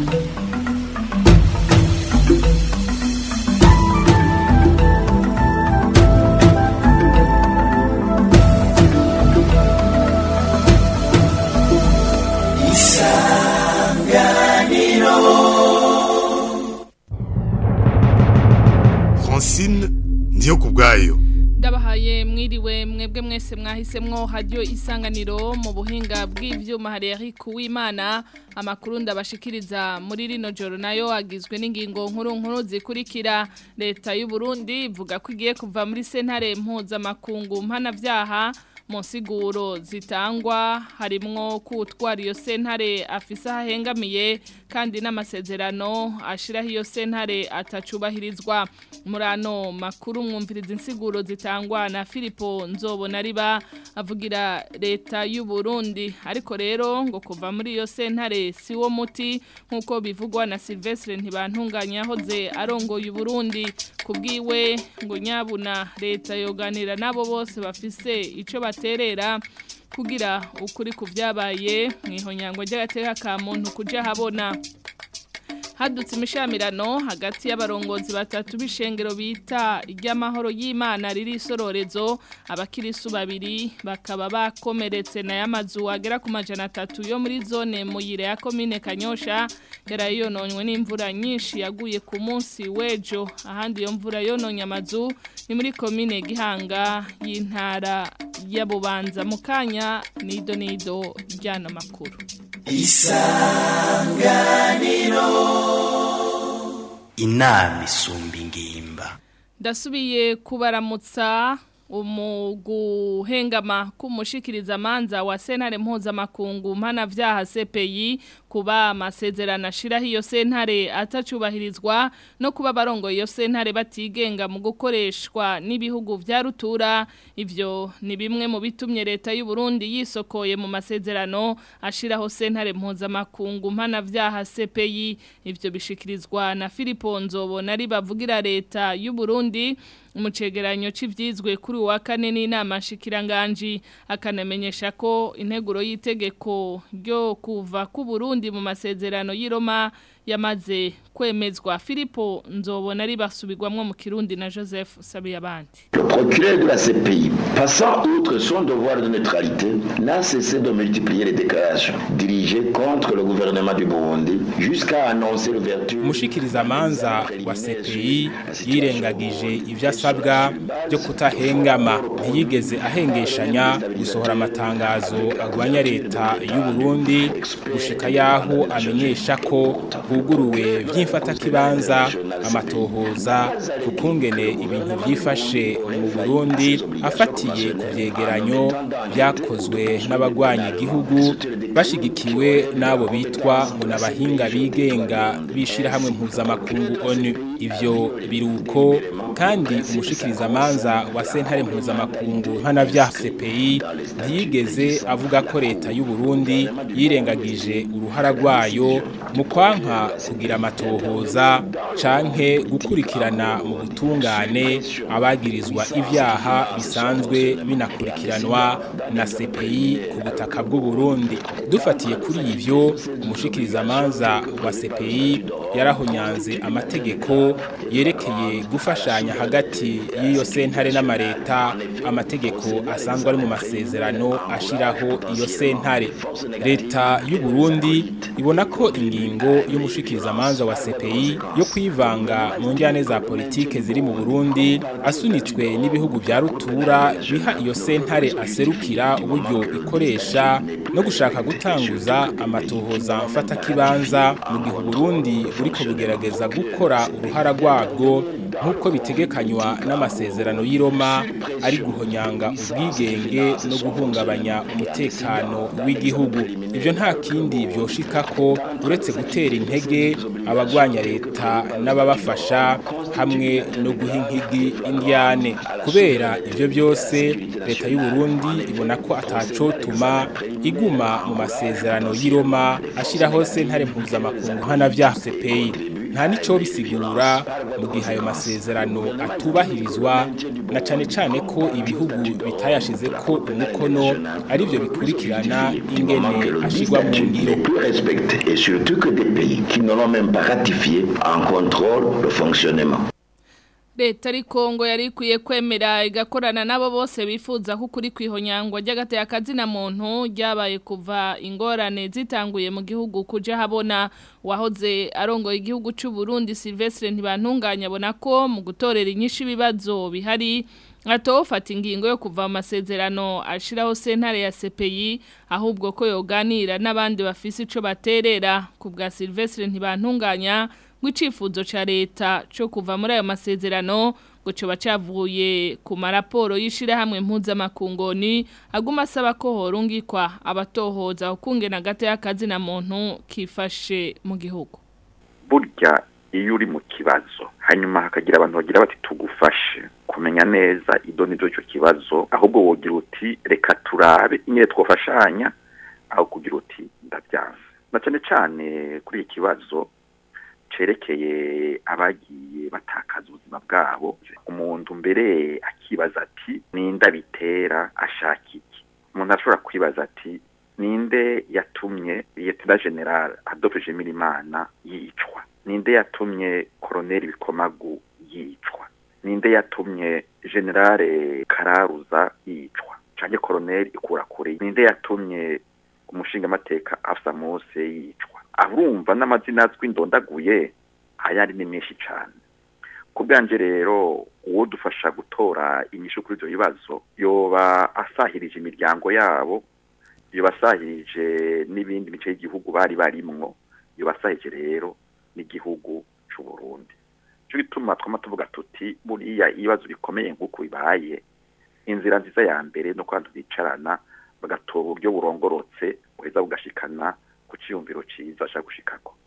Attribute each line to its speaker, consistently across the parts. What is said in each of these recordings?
Speaker 1: Francine ndiyo kubwayo
Speaker 2: ndabahaye mwiriwe mwebwe mwese mwahisemwo hajyo isanganiro mu buhinga bw'ivyuma hari Eric Uwimana amakuru ndabashikiriza muri rino joro nayo agizwe n'ingingo nkuru nkuru zikurikira leta y'u Burundi ivuga ko igiye kuva muri sentare mpuzamakungu mpanavyaha mu nsiguro zitangwa harimwo kutwara iyo sentare afise ahengamiye kandi n'amasezerano ashiraho iyo sentare atacubahirizwa muri ano makuru mwumviriza insiguro zitangwa na Filipo nzobona riba avugira leta y'u Burundi ariko rero ngo kuva muri iyo sentare si wo muti nk'uko bivugwa na Silvestre ntibantunganya yahoze arongoye Burundi kubwiwe ngo nyabuna leta yoganira nabo bose bafise ico baterera kugira ukuri ku byabaye mwihonyango ry'agateka ka muntu kuja habona hadutse imishamirano hagati y'abarongozi batatu b'ishengero bita iry'amahoro y'imana riri isororezo abakirisu babiri bakaba bakomeretse na y'amazu agera ku majana atatu yo muri zone muyire ya komine kanyosha yari yononywe n'imvura nyinshi yaguye ku munsi w'ejo ahandi iyo mvura yononye amazu ni muri komine gihanga y'intara ya bubanza mu kanya nido nido ry'ano makuru
Speaker 3: inama isumba ingimba
Speaker 2: ndasubiye kubaramutsa umuguhengama kumushikiriza manza wa sentare mpuzamakungu mpanavyaha CPI kuba amasezerano ashiraho iyo sentare atacubahirizwa no kuba barongo iyo sentare batigenga mu gukoreshwa n'ibihugu vya rutura ivyo ni bimwe mu bitumye leta y'u Burundi yisokoye mu masezerano ashiraho sentare mpuzamakungu mpanavyaha CPI ivyo bishikirizwa na Filipo Nzobona ari bavugira leta y'u Burundi umucegeranyo c'ivyizwe kuri wa kane n'inama shikiranganji akanamenyesha ko integuro y'itegeko ryo kuva ku Burundi mu masezerano y'Iroma yamaze kwemezwa Filipo nzobona ari basubirwamwo mu Kirundi na Joseph Sabiyabandi
Speaker 4: Le procureur de la CPI, passant outre son devoir de neutralité, n'a cessé de multiplier les déclarations dirigées contre le gouvernement du Burundi jusqu'à annoncer l'ouverture
Speaker 5: umushikirizamanza wa CPI yirengagije ivyo asabwa byo kutahengama ntiyigeze ahengeshanya gusohora amatangazo agwanya leta y'u Burundi gushika yaho amenyesha ko huguruwe vy'imfatakibanza amatohoza kukungene ibintu vyifashe mu Burundi afatiye ku vyegeranyo vyakozwe n'abagwanya igihugu bashigikiwe n'abo bitwa ngo n'abahinga bigenga bishira hamwe mpuzamakungu ONU ivyo biruko kandi umushikirizamanza wa sentare mpuzamakungu mpanavyaha CPI ntiyigeze avuga ko leta y'u Burundi yirengagije uruhara rwayo mu kwanka kugira amatohoza canke gukurikirana mu butungane abagirizwa ivyaha bisanzwe binakurikiranwa na CPI ku butaka bw'u Burundi dufatiye kuri ivyo umushikirizamanza wa CPI yarahonyanze amategeko yerekeye gufashanya hagati y'iyo sentare n'amareta amategeko asanzwe ari mu masezerano ashiraho iyo sentare leta y'u Burundi ibona ko ingingo y'umushikirizamanza wa CPI yo kwivanga mu njyane za politike ziri mu Burundi asunitswe n'ibihugu vya rutura biha iyo sentare aserukira uburyo ikoresha no gushaka gutanguza amatohoza mfata kibanza mu gihe Burundi buriko bugerageza gukora uruhara rwabwo nk'uko bitegekanywa n'amasezerano y'i Roma ari guhonyanga ubwigenge no guhungabanya umutekano w'igihugu ivyo nta kindi vyoshika ko uretse gutera intege abagwanya leta n'ababafasha hamwe no guha inkigi indyane kubera ivyo byose leta y'u Burundi ibona ko atacotuma iguma mu masezerano y'i Roma ashiraho sentare mpuzamakungu nkana vya CPI nta nico bisigura mu gihe ayo masezerano atubahirizwa na cane cane ko ibihugu bitayashize ko umukono ari byo bikurikirana ingene ashigwa mu ngiro
Speaker 4: plus respectés et surtout que des pays qui ne l'ont même pas ratifié en contrôlent le fonctionnement.
Speaker 2: leta ariko ngo yari ikwiye kwemera igakorana n'abo bose bifuza ko ukuri kwihonyangwa ry'agateye akazina muntu ryabaye kuva ingorane zitanguye mu gihugu kuja habona wahoze arongoye igihugu cy'u Burundi Silvestre ntibantunganya abona ko mu gutorera inyinshi ibibazo bihari atofata ingingo yo kuva mu masezerano ashiraho sentare ya CPI ahubwo ko yoganira n'abandi bafise ico baterera ku bwa Silvestre ntibantunganya gwicifuzo ca leta cyo kuva muri ayo masezerano ngo coba cavuye ku maraporo yishira hamwe mpuzamakungoni aguma asaba ko horungikwa abatohoza ukungena gate y'akazi na muntu kifashe mu gihugu
Speaker 6: burya iyo uri mu kibazo hanyuma hakagira abantu bagira bati tugufashe kumenya neza idoni icyo kibazo ahubwo wogira uti reka turabe nyine twafashanya aho kugira uti ndabyanze na cyane cyane kuri iki kibazo cerekeye abagiye batakaza ubuzima bwabo umuntu mbere akibaza ati ninde bitera ashaka iki umuntu ashobora kwibaza ati ninde yatumye liyetena general adolphe jimirimana yicwa ninde yatumye koroneli bikomagu yicwa ninde yatumye generale kararuza yicwa canke koroneli ikurakure ninde yatumye umushingamateka afsa mose yicwa urumva n'amazina azwi ndondaguye ayari ni menshi cyane ku bwanje rero uwo dufasha gutora inyishu kuri ibyo bibazo yoba asahirije imiryango yabo yoba asahirije n'ibindi bice y'igihugu bari barimwo yoba asahirije rero n'igihugu cy'u Burundi cyo gituma twama tuvuga tuti buriya ibibazo bikomeye nk'uko bibaye inzira nziza ya mbere no kwanda bicarana bagatora uburyo burongorotse buheza bugashikana ku cyiyumviro cyiza ashaka gushikako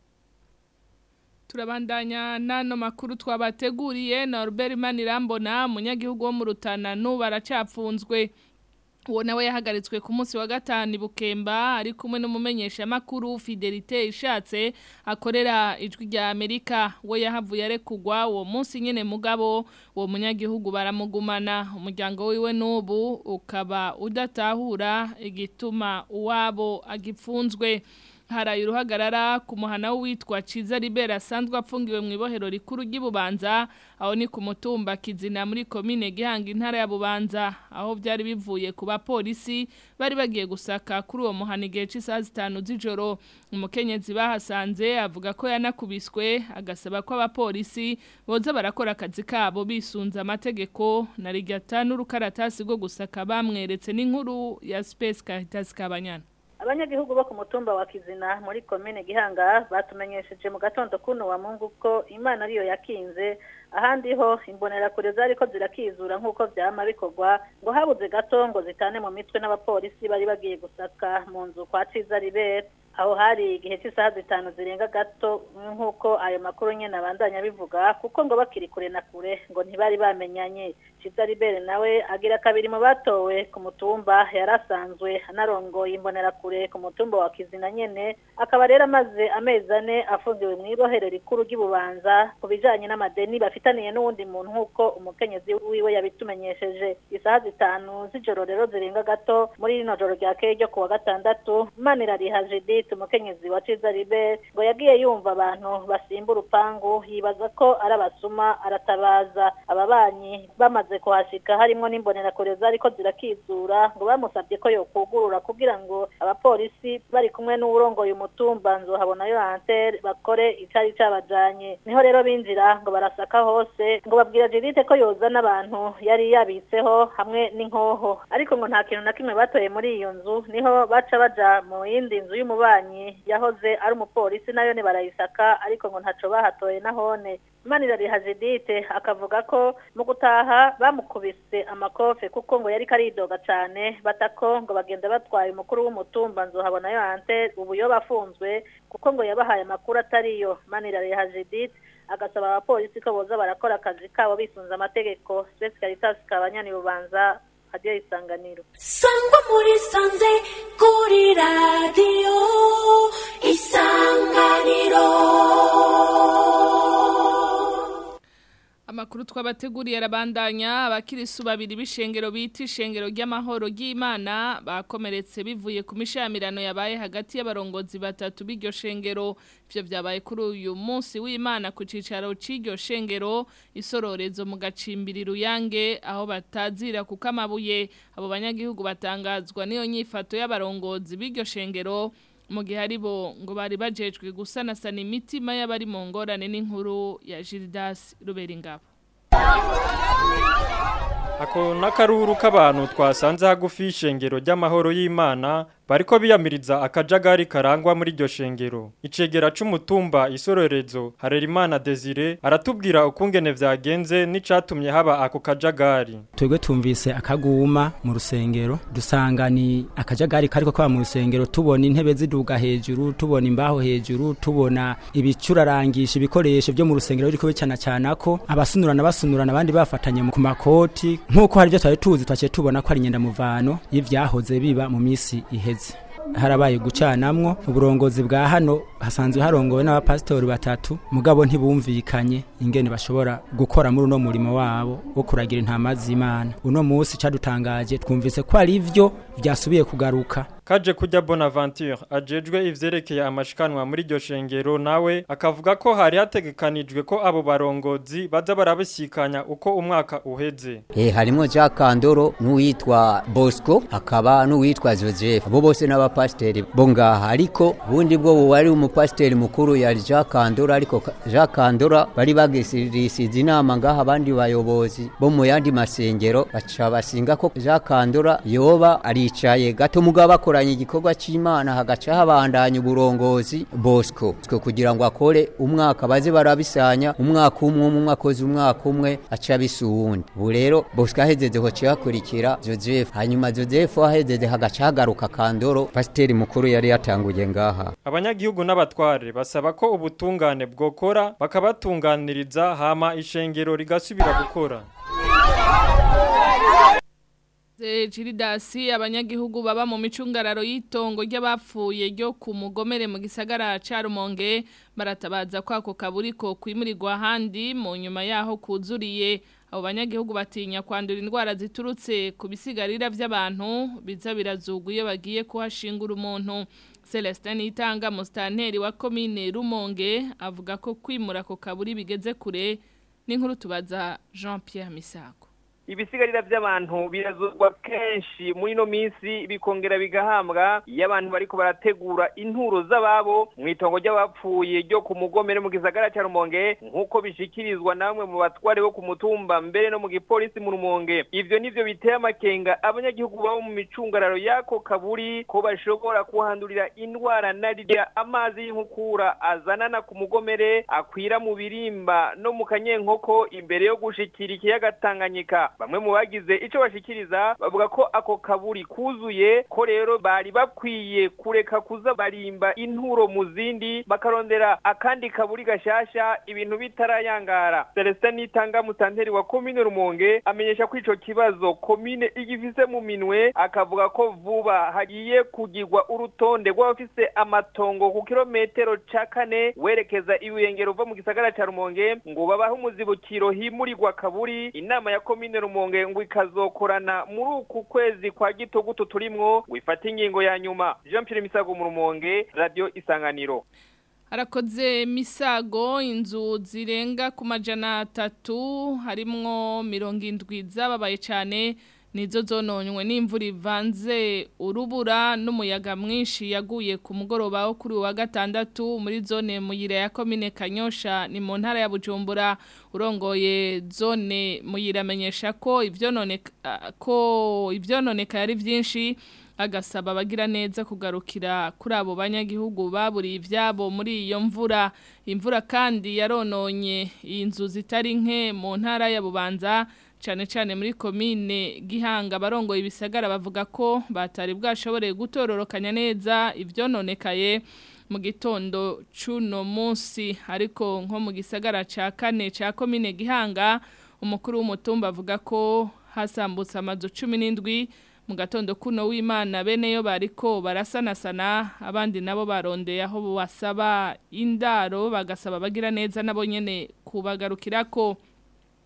Speaker 2: turabandanya n'ano makuru twabateguriye Norbert Manirambona umunyagihugu wo mu Rutana n'ubu aracapfunzwe uwo nawe yahagaritswe ku munsi wa gatanu bukemba ari kumwe n'umumenyesha makuru Fidelite ishatse akorera ijwi rya Amerika we yahavuye arekugwa uwo munsi nyene mugabo uwo munyagihugu baramugumana umuryango wiwe n'ubu ukaba udatahura igituma uwabo agipfunzwe haraye uruhagarara ku muhana witwa Ciza Libera asanzwe apfungiwe mu ibohero rikuru ry'Ibubanza aho ni ku mutumba Kizina muri commune Gihanga intara ya Bubanza aho byari bivuye ku bapolisi bari bagiye gusaka kuri uwo muhana igihe cy'isaha zitanu z'ijoro umukenyezi bahasanze avuga ko yanakubiswe agasaba ko abapolisi boza barakora akazi kabo bisunza amategeko na rigata n'urukaratasi rwo gusaka bamweretse n'inkuru ya Space Caritas Kabanyana
Speaker 7: abanyagihugu bo ku mutumba wa kizina muri komine gihanga batumenyesheje mu gatondo kuno wa mungu ko imana ariyo yakinze ahandi ho imbonerakure zariko zirakizura nk'uko vyama bikorwa ngo habuze gato ngo zitane mu mitwe n'abapolisi bari bagiye gusaka mu nzu kwa ciza ribera aho hari igihe cy'isaha zitanu zirenga gato nk'uko ayo makuru nyine abandanya bivuga kuko ngo bakiri kure na kure ngo ntibari bamenyanye ciza ribere nawe agira kabiri mu batowe ku mutumba yari asanzwe anarongoye imbonerakure ku mutumba wa kizina nyene akaba rero amaze amezi ane afungiwe mu ibohero rikuru ry'ububanza ku bijanye n'amadeni bafitaniye n'uwundi muntu nk'uko umukenyezi wiwe yabitumenyesheje isaha zitanu z'ijoro rero zirenga gato muri rino joro rya keye ryo ku wa gatandatu manirariha judith umukenyezi wa ciza ribere ngo yagiye yumva abantu basimba urupangu yibaza ko ari abasuma aratabaza ababanyi bamaze kuhashika harimwo n'imbonerakure zariko zirakizura ngo bamusabye ko yokugurura kugira ngo abapolisi bari kumwe n'uwurongoye umutumba nzohabonayo antere bakore icari cabajanye niho rero binjira ngo barasaka hose ngo babwira Judith ko yoza n'abantu yari yabitseho hamwe n'inkoho ariko ngo nta kintu na kimwe batoye muri iyo nzu niho baca baja mu yindi nzu y'umubanyi yahoze ari umupolisi nayo ni barayisaka ariko ngo ntaco bahatoye nahone Manirariha Judith akavuga ko mu gutaha bamukubise amakofe kuko ngo yari karidoga cane batako ngo bagenda batwaye umukuru w'umutumba nzohabonayo ante ubu yo bafunzwe kuko ngo yabahaye amakuru atariyo Manirariha Judith agasaba abapolisi ko boza barakora akazi kabo bisunze amategeko Space Caritas kabanyani bubanza hadiyo isanganiro
Speaker 8: sangwa muri sanze kuri radiyo isanganiro
Speaker 2: Amakuru twabateguriye arabandanya abakirisu babiri b'ishengero bita ishengero ry'amahoro ry'Imana bakomeretse bivuye ku mishamirano yabaye hagati y'abarongozi batatu b'iryo shengero ivyo vyabaye kuri uyu munsi w'Imana ku cicaro c'iryo shengero isororezo mu gacimbiri ruyange aho batazira kuko amabuye abo banyagihugu batangazwa niyo nyifato y'abarongozi b'iryo shengero mu gihe ari bo ngo bari bajejwe gusanasana imitima y'abari mu ngorane n'inkuru ya Gildas Ruberingabo
Speaker 9: Ako nakaruru k'abantu twasanze hagufi y'ishengero ry'amahoro y'Imana bariko biyamiriza akajagari karangwa muri iryo shengero. Icegera c'umutumba isororezo Harerimana Desire aratubwira ukungene vyagenze n'icatumye haba ako kajagari.
Speaker 10: twebwe tumvise akaguma mu rusengero dusanga ni akajagari kariko kaba mu rusengero tubona intebe ziduga hejuru tubona imbaho hejuru tubona ibicurarangisha ibikoresho byo mu rusengero biriko bicana cyana ko abasunurana basunurana abandi bafatanye mu- ku makoti nk'uko hari ibyo twari tuzi twaciye tubona ko ari inyendamuvano y'ivyahoze biba mu misi iheze harabaye gucanamwo uburongozi bwa hano hasanzwe harongowe n'abapasitori batatu mugabo ntibumvikanye ingene bashobora gukora muri uno murimo wabo wo kuragira intama z'Imana uno munsi cadutangaje twumvise ko ari ivyo vyasubiye kugaruka
Speaker 9: Kaje kujya Bonaventure ajejwe ivyerekeye amashikanwa muri iryo shengero nawe akavuga ko hari hategekanijwe ko abo barongozi baza barabisikanya uko umwaka uheze.
Speaker 11: Eh harimo Jacques Kandoro n'uwitwa Bosco akaba n'uwitwa Joseph abo bose n'abapasteri bo ngaha ariko bundi bwo wari umupasteri mukuru yari Jacques Kandoro ariko Ka- Jacques Kandora bari bagisirisiza inama ngaha abandi bayobozi bo mu yandi masengero baca basinga ko Jacques Kandora yoba aricaye gato mugabo bakoranye igikorwa c'Imana hagaca habandanya uburongozi Bosco Bosco kugira ngo akore umwaka baze barabisanya umwaka umwe umwe umwe akoze umwaka umwe aca bisuwundi ubu rero Bosco ahezeze ho cihakurikira Joseph hanyuma Joseph ahezeze hagaca hagaruka Kandoro pasiteri mukuru yari yatanguye ngaha
Speaker 9: Abanyagihugu n'abatware basaba ko ubutungane bwokora bakabatunganiriza hama ishengero rigasubira gukora.
Speaker 2: Jiridasi abanyagihugu baba mu micungararo y'itongo ry'abapfuye ryo ku mugomere mu gisagara ca Rumonge baratabaza ko ako kaburiko kwimurirwa ahandi mu nyuma yaho kuzuriye abo banyagihugu batinya kwandura indwara ziturutse ku bisigarira by'abantu biza birazugwa iyo bagiye kuhashingura umuntu Celestin Itanga mustanteri wa commune Rumonge avuga ko kwimura ako kaburi bigeze kure n'inkuru tubaza Jean Pierre Misago
Speaker 12: ibisigarira by'abantu birazurwa kenshi muri ino minsi bikongera bigahambwa iyo abantu bariko barategura inturo z'ababo mu itongo ry'abapfuye ryo ku mugomere mu gisagara cya rumonge nk'uko bishikirizwa namwe mu batware bo ku mutumba mbere no mu gipolisi mu rumonge ivyo nivyo biteye amakenga abanyagihugu babo mu micungararo y'ako kaburi ko bashobora kuhandurira indwara narirya amazi y'inkukura azanana ku mugomere akwira mu birimba no mu kanyenkoko imbere yo gushikira ikiyaga tanganyika bamwe mu bagize ico bashikiriza bavuga ko ako kaburi kuzuye ko rero bari bakwiye kureka kuza barimba inturo mu zindi bakarondera akandi kaburi gashasha ibintu bitarayangara Celestin Nitanga mutanteri wa komine Rumonge amenyesha ko ico kibazo komine igifise mu minwe akavuga ko vuba hagiye kugirwa urutonde rw'abafise amatongo ku kilometero ca kane werekeza ibuyengero uva mu gisagara ca Rumonge ngo babahe umuzibukiro himurirwa kaburi inama ya komine Rumonge ngo ikazokorana muri uku kwezi kwa gitogutu turimwo ngo ifate ingingo ya nyuma Jean Pierre Misago mu Rumonge Radio Isanganiro
Speaker 2: harakoze misago inzu zirenga ku majana atatu harimwo mirongo indwi zababaye cyane nizo zononywe n'imvura ivanze urubura n'umuyaga mwinshi yaguye ku mugoroba wo kuri wa gatandatu muri zone muyira ya komine kanyosha ni mu ntara ya bujumbura urongoye zone muyira amenyesha ko ibyononeka ko ibyononeka yari byinshi agasaba abagira neza kugarukira kuri abo banyagihugu baburiye ibyabo muri iyo mvura imvura kandi yarononye inzu zitari nke mu ntara ya bubanza cyane cyane muri komine gihanga barongoye ibisagara bavuga ko batari bwashoboreye gutororokanya neza ibyononekaye mu gitondo cy'uno munsi ariko nko mu gisagara cya kane cya komine gihanga umukuru w'umutumba avuga ko hasambutse amazu cumi n'indwi mu gatondo kuno w'imana bene yo bariko barasanasana abandi nabo barondeye aho basaba indaro bagasaba bagira neza nabo nyene kubagarukira ko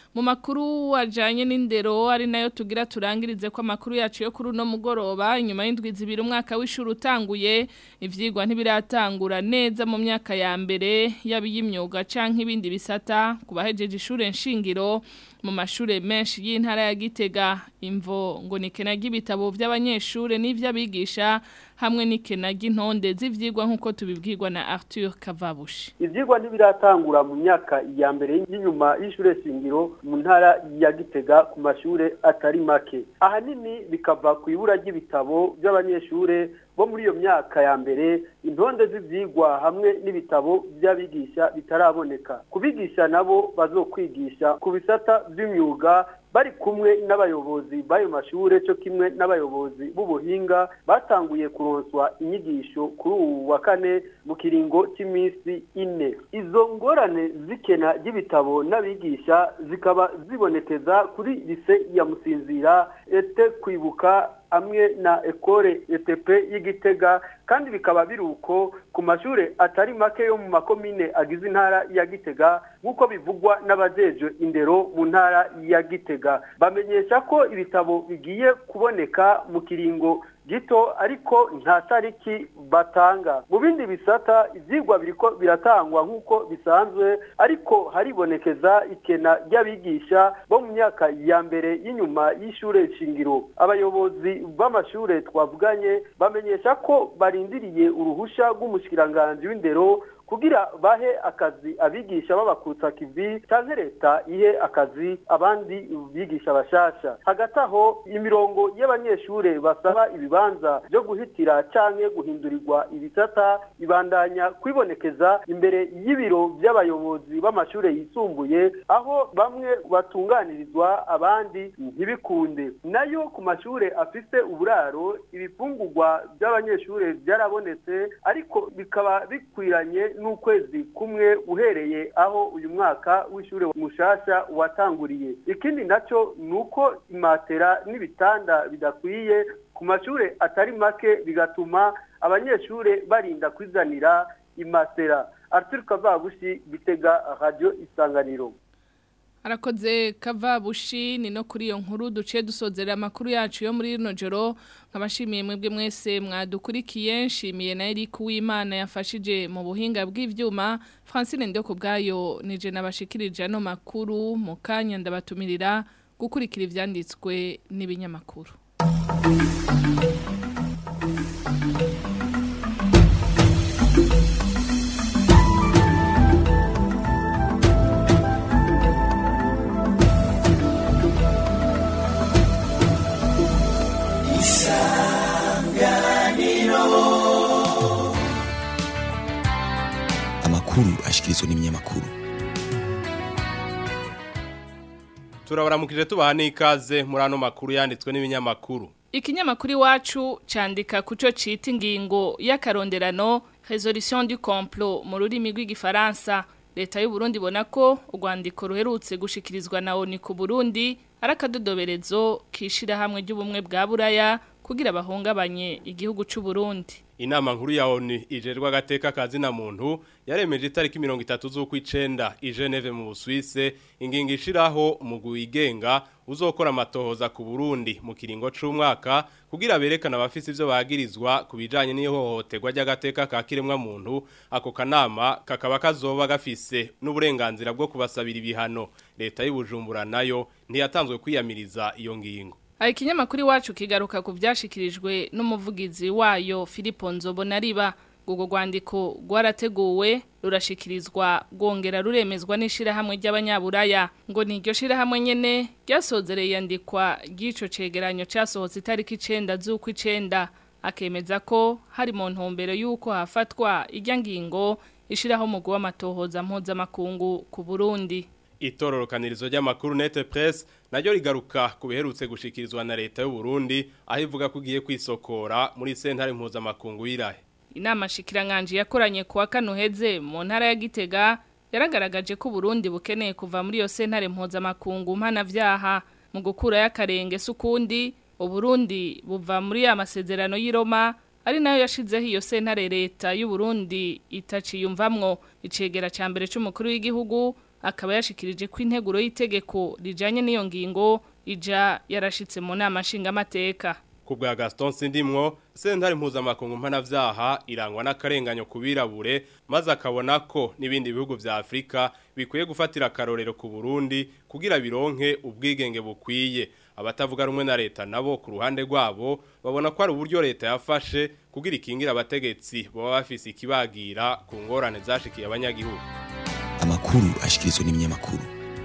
Speaker 2: mu makuru ajanye n'indero ari nayo tugira turangirize ko amakuru yacu yo kuri uno mugoroba inyuma y'indwi zibiri umwaka w'ishuri utanguye ivyigwa ntibiratangura neza mu myaka ya mbere y'abiyimyuga canke ibindi bisata kubahejeje ishure nshingiro mu mashure menshi y'intara ya Gitega imvo ngo ni kena ry'ibitabo by'abanyeshure n'ivy'abigisha hamwe n'ikena ry'intonde z'ivyigwa nk'uko tubibwirwa na Arthur Kavabushi
Speaker 13: ivyigwa ntibiratangura mu myaka ya mbere y'inyuma y'ishure shingiro mu ntara ya Gitega ku mashure atari make ahanini bikava ku ibura ry'ibitabo by'abanyeshure bo muri iyo myaka ya mbere intonde z'ivyigwa hamwe n'ibitabo by'abigisha bitaraboneka kubigisha nabo bazokwigisha ku bisata by'imyuga bari kumwe n'abayobozi b'ayo mashure cyo kimwe n'abayobozi b'ubuhinga batanguye kuronswa inyigisho kuri ubu wa kane mu kiringo cy'iminsi ine izo ngorane zikena ry'ibitabo n'abigisha zikaba zibonekeza kuri lise ya musinzira ete kwibuka amwe na ekore ETP y'igitega kandi bikaba biri uko ku mashure atari make yo mu makomine agize intara ya gitega nk'uko bivugwa n'abajejwe indero mu ntara ya gitega bamenyesha ko ibitabo bigiye kuboneka mu kiringo gito ariko nta tariki batanga mu bindi bisata ibyigwa biriko biratangwa nk'uko bisanzwe ariko haribonekeza ikena ry'abigisha bo mu myaka ya mbere y'inyuma y'ishure shingiro abayobozi b'amashure twavuganye bamenyesha ko barindiriye uruhusha rw'umushikiranganji w'indero kugira bahe akazi abigisha b'abakutsa kivi canke leta ihe akazi abandi bigisha bashasha hagati aho imirongo y'abanyeshure basaba ibibanza byo guhitira canke guhindurirwa ibisata ibandanya kwibonekeza imbere y'ibiro by'abayobozi b'amashure yisumbuye aho bamwe batunganirizwa abandi ntibikunde nayo ku mashure afise uburaro ibifungurwa by'abanyeshure byarabonetse ariko bikaba bikwiranye n'ukwezi kumwe uhereye aho uyu mwaka w'ishure mushasha watanguriye ikindi nacyo ni uko imatera n'ibitanda bidakwiye ku mashure atari make bigatuma abanyeshure barinda kwizanira imatera Arthur Kavabushi bitega radio isanganiro
Speaker 2: Arakoze Kavabushi ni no kuri iyo nkuru duciye dusozera amakuru yacu yo muri rino joro nkabashimiye mwebwe mwese mwadukurikiye nshimiye na Eric Uwimana yafashije mu buhinga bw'ivyuma Francine Ndeko bwayo nije nabashikirije ano makuru mu kanya ndabatumirira gukurikira ivyanditswe n'ibinyamakuru
Speaker 14: amakuru ashikirizwa n'ibinyamakuru
Speaker 15: turabaramukije tubaha n'ikaze muri ano makuru yanditswe n'ibinyamakuru
Speaker 2: Ikinyamakuru iwacu candika kuco cita ingingo y'akaronderano resolution du complot mu rurimi rw'igifaransa leta y'u Burundi ibona ko urwandiko ruherutse gushikirizwa na ONU ku Burundi ari akadodoberezo kishira hamwe ry'ubumwe bwa Buraya kugira bahungabanye igihugu c'u Burundi
Speaker 15: Inama nkuru ya ONU ijerwa gateka kazi na muntu yaremeje itariki 30 z'ukwicenda i Geneve mu Busuwise ingingo ishiraho umugwi wigenga uzokora amatohoza ku Burundi mu kiringo c'umwaka kugira berekana abafisi ivyo bagirizwa kubijanye n'ihohoterwa ry'agateka ka kiremwa muntu ako kanama kakaba kazoba gafise n'uburenganzira bwo kubasabira ibihano leta y'ubujumbura nayo ntiyatanzwe kwiyamiriza iyo ngingo
Speaker 2: Aya ikinyamakuru iwacu kigaruka ku byashikirijwe n'umuvugizi wayo Filipo Nzobonariba ubwo rwandiko rwarateguwe rurashikirizwa rwongera ruremezwa n'ishirahamwe ry'abanyaburaya ngo ni iryo shirahamwe nyene ryasozereye yandikwa ry'ico cegeranyo casohotse itariki icenda z'ukwicenda akemeza ko hari mu ntumbero y'uko hafatwa irya ngingo ishiraho umugwi w'amatohoza mpuzamakungu ku Burundi
Speaker 15: itororokanirizo ry'amakuru nete press naryo rigaruka ku biherutse gushikirizwa na leta y'u Burundi aho ivuga ko igiye kwisokora muri sentare mpuzamakungu y'irahe
Speaker 2: inama shikiranganje yakoranye kuwa kano heze mu ntara ya Gitega yaragaragaje ko Burundi bukeneye kuva muri iyo sentare mpuzamakungu mpana vyaha mu gukura y'akarenge sukundi uburundi buva muri ya masezerano y'i Roma ari nayo yashizeho iyo sentare leta y'u Burundi itaciyumvamwo icegera ca mbere c'umukuru w'igihugu akaba yashikirije ko integuro y'itegeko rijanye n'iyo ngingo ija yarashitse mu nama nshingamateka
Speaker 15: ku bwa Gaston Sindimwo sentare mpuzamakungu mpanavyaha irangwa n'akarenganyo kubirabure maze akabona ko n'ibindi bihugu vya Afrika bikwiye gufatira akarorero ku Burundi kugira bironke ubwigenge bukwiye abatavuga rumwe na leta nabo ku ruhande rwabo babona ko ari uburyo leta yafashe kugira ikingira abategetsi baba bafise ikibagira ku ngorane zashikiye abanyagihugu
Speaker 14: amakuru ashikirizwa n'ibinyamakuru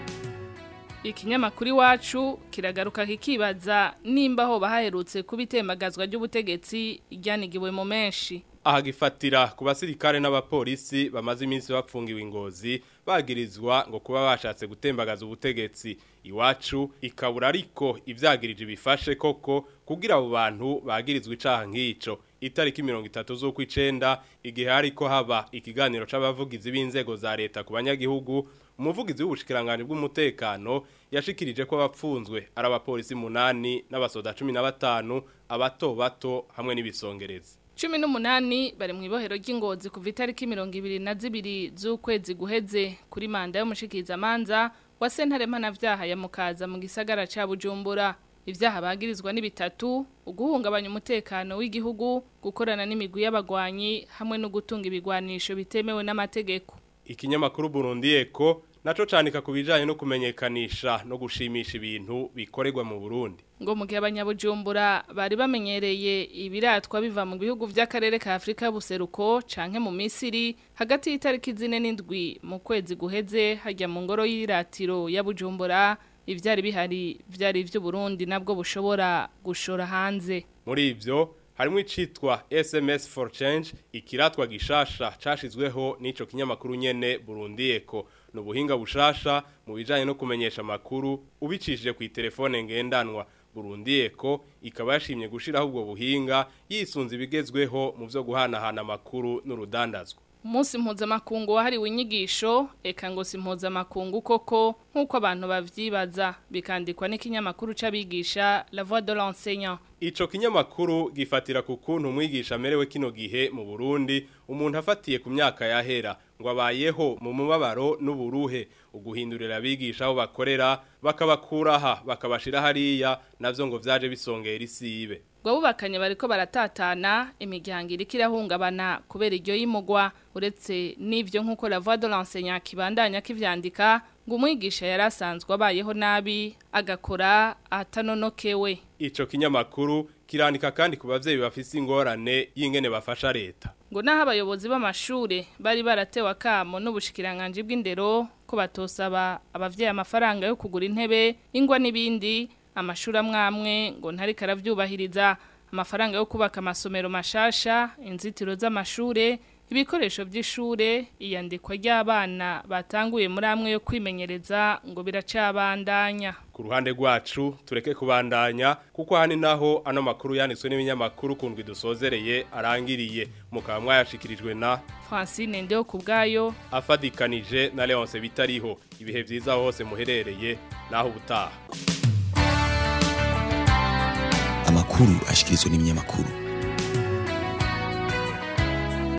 Speaker 2: ikinyamakuru iwacu kiragaruka kikibaza nimba aho bahaherutse kuba itembagazwa ry'ubutegetsi ryanigiwe mu menshi
Speaker 15: aha gifatira ku basirikare n'abapolisi bamaze iminsi bapfungiwe ingozi bagirizwa ngo kuba bashatse gutembagaza ubutegetsi iwacu ikabura ariko ivyagirije bifashe koko kugira abo bantu bagirizwa icaha nk'ico itariki mirongo itatu z'ukwicenda igihe hariko haba ikiganiro c'abavugizi b'inzego za leta ku banyagihugu umuvugizi w'ubushikiranganje bw'umutekano yashikirije ko abapfunzwe ari abapolisi munani n'abasoda cumi na batanu abato bato hamwe n'ibisongerezi
Speaker 2: cumi n'umunani bari mu ibohero ry'ingozi kuva itariki mirongo ibiri na zibiri z'ukwezi guheze kuri manda y'umushikirizamanza wa sentare mpanavyaha ya mukaza mu gisagara ca bujumbura ivyaha bagirizwa ni bitatu uguhungabanya umutekano w'igihugu gukorana n'imigwi y'abagwanyi hamwe no gutunga ibigwanisho bitemewe n'amategeko
Speaker 15: ikinyamakuru Burundi Eko naco canika kubijanye no kumenyekanisha no gushimisha ibintu bikorerwa mu Burundi
Speaker 2: ngo mu gihe abanyabujumbura bari bamenyereye ibiratwa biva mu bihugu vy'akarere ka Afrika y'ubuseruko canke mu Misiri hagati y'itariki zine n'indwi mu kwezi guheze hajya mu ngoro y'iratiro ya Bujumbura ivyari bihari vyari ivy'u Burundi nabwo bushobora gushora hanze
Speaker 15: muri ivyo harimo icitwa SMS for Change ikiratwa gishasha cashizweho n'ico kinyamakuru nyene Burundi Eko no buhinga bushasha mu bijanye no kumenyesha makuru ubicishije ku telefone ngendanwa Burundi Eko ikaba yashimye gushiraho ubwo buhinga yisunze ibigezweho mu byo guhanahana amakuru n'urudandazwa
Speaker 2: Musi mpuzamakungu wahariwe inyigisho eka ngo si mpuzamakungu koko nk'uko abantu bavyibaza bikandikwa n'ikinyamakuru c'abigisha La Voix de l'enseignant
Speaker 15: Ico kinyamakuru gifatira ku kuntu umwigisha amerewe kino gihe mu Burundi umuntu afatiye ku myaka yahera ngo abayeho mu mubabaro n'uburuhe uguhindurira abigisha aho bakorera bakabakuraha bakabashira hariya navyo ngo vyaje bisongera isibe
Speaker 2: ngo bubakanye bariko baratatana imiryango iriko irahungabana kubera iryo yimugwa uretse n'ivyo nk'uko la voix de l'enseignant kibandanya kivyandika ngo umwigisha yari asanzwe abayeho nabi agakora atanonokewe
Speaker 15: ico kinyamakuru kirandika kandi ku bavyeyi bafise ingorane y'ingene bafasha leta
Speaker 2: ngo naho abayobozi b'amashure bari baratewe akamo n'ubushikiranganje bw'indero ko batosaba abavyeyi amafaranga yo kugura intebe ingwa n'ibindi amashuri amwamwe ngo ntari karavyubahiriza amafaranga yo kubaka amasomero mashasha inzitiro z'amashure ibikoresho by'ishure iyandikwa ry'abana batanguye muri amwe yo kwimenyereza ngo biracabandanya
Speaker 15: ku ruhande rwacu tureke kubandanya kuko hani naho ano makuru yanditswe n'ibinyamakuru kundwi dusozereye arangiriye mukaba mwayashikirijwe na
Speaker 2: Francine Ndeo kubgayo
Speaker 15: afadikanije na Leonce bitariho ibihe vyiza hose muherereye naho ubutaha
Speaker 14: amakuru ashikirizwa n'ibinyamakuru